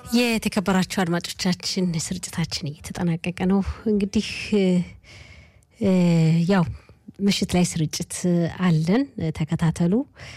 የተከበራችሁ አድማጮቻችን ስርጭታችን እየተጠናቀቀ ነው። እንግዲህ ያው ምሽት ላይ ስርጭት አለን፣ ተከታተሉ።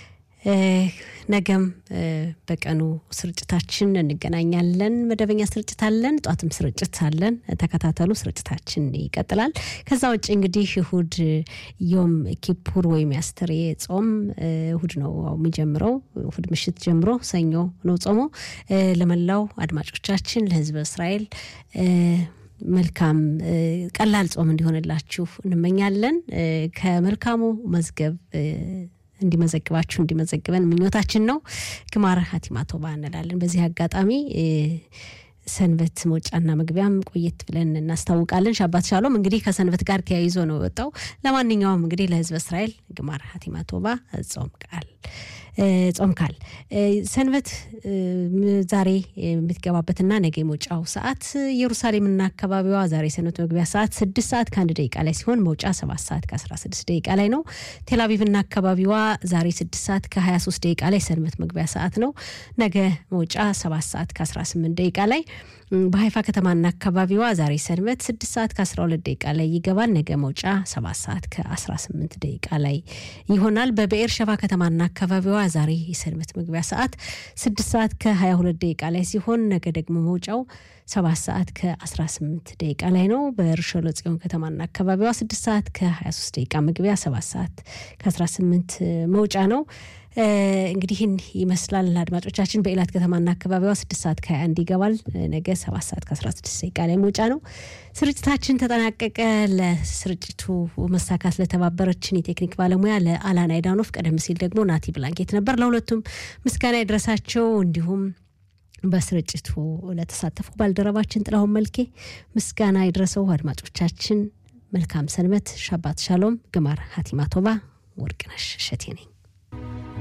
ነገም በቀኑ ስርጭታችን እንገናኛለን። መደበኛ ስርጭት አለን፣ ጧትም ስርጭት አለን። ተከታተሉ፣ ስርጭታችን ይቀጥላል። ከዛ ውጭ እንግዲህ እሁድ ዮም ኪፑር ወይም ያስተሬ ጾም እሁድ ነው የሚጀምረው። እሁድ ምሽት ጀምሮ ሰኞ ነው ጾሞ። ለመላው አድማጮቻችን ለሕዝበ እስራኤል መልካም ቀላል ጾም እንዲሆንላችሁ እንመኛለን። ከመልካሙ መዝገብ እንዲመዘግባችሁ እንዲመዘግበን ምኞታችን ነው። ግማር ሀቲማ ቶባ እንላለን። በዚህ አጋጣሚ ሰንበት መውጫና መግቢያም ቆየት ብለን እናስታውቃለን። ሻባት ሻሎም እንግዲህ ከሰንበት ጋር ተያይዞ ነው የወጣው። ለማንኛውም እንግዲህ ለህዝበ እስራኤል ግማር ሀቲማ ቶባ ጾም ቃል ጾም ካል ሰንበት ዛሬ የምትገባበትና ነገ የመውጫው ሰዓት ኢየሩሳሌምና አካባቢዋ ዛሬ ሰንበት መግቢያ ሰዓት ስድስት ሰዓት ከአንድ ደቂቃ ላይ ሲሆን መውጫ ሰባት ሰዓት ከአስራ ስድስት ደቂቃ ላይ ነው። ቴልአቪቭና አካባቢዋ ዛሬ ስድስት ሰዓት ከሀያ ሶስት ደቂቃ ላይ ሰንበት መግቢያ ሰዓት ነው። ነገ መውጫ ሰባት ሰዓት ከአስራ ስምንት ደቂቃ ላይ በሀይፋ ከተማና አካባቢዋ ዛሬ ሰንበት ስድስት ሰዓት ከአስራ ሁለት ደቂቃ ላይ ይገባል። ነገ መውጫ ሰባት ሰዓት ከአስራ ስምንት ደቂቃ ላይ ይሆናል። በብኤር ሸባ ከተማና አካባቢዋ ዛሬ የሰንበት መግቢያ ሰዓት ስድስት ሰዓት ከሀያ ሁለት ደቂቃ ላይ ሲሆን ነገ ደግሞ መውጫው ሰባት ሰዓት ከአስራ ስምንት ደቂቃ ላይ ነው። በርሾሎ ጽዮን ከተማና አካባቢዋ ስድስት ሰዓት ከሀያ ሶስት ደቂቃ መግቢያ ሰባት ሰዓት ከአስራ ስምንት መውጫ ነው። እንግዲህ ይህን ይመስላል አድማጮቻችን። በኢላት ከተማና አካባቢዋ ስድስት ሰዓት ከሀያ አንድ ይገባል። ነገ ሰባት ሰዓት ከአስራ ስድስት ደቂቃ ላይ መውጫ ነው። ስርጭታችን ተጠናቀቀ። ለስርጭቱ መሳካት ለተባበረችን የቴክኒክ ባለሙያ ለአላና አይዳኖፍ፣ ቀደም ሲል ደግሞ ናቲ ብላንኬት ነበር። ለሁለቱም ምስጋና ይድረሳቸው። እንዲሁም በስርጭቱ ለተሳተፉ ባልደረባችን ጥላሁን መልኬ ምስጋና ይድረሰው። አድማጮቻችን መልካም ሰንበት፣ ሻባት ሻሎም፣ ግማር ሀቲማ ቶባ። ወርቅነሽ እሸቴ ነኝ።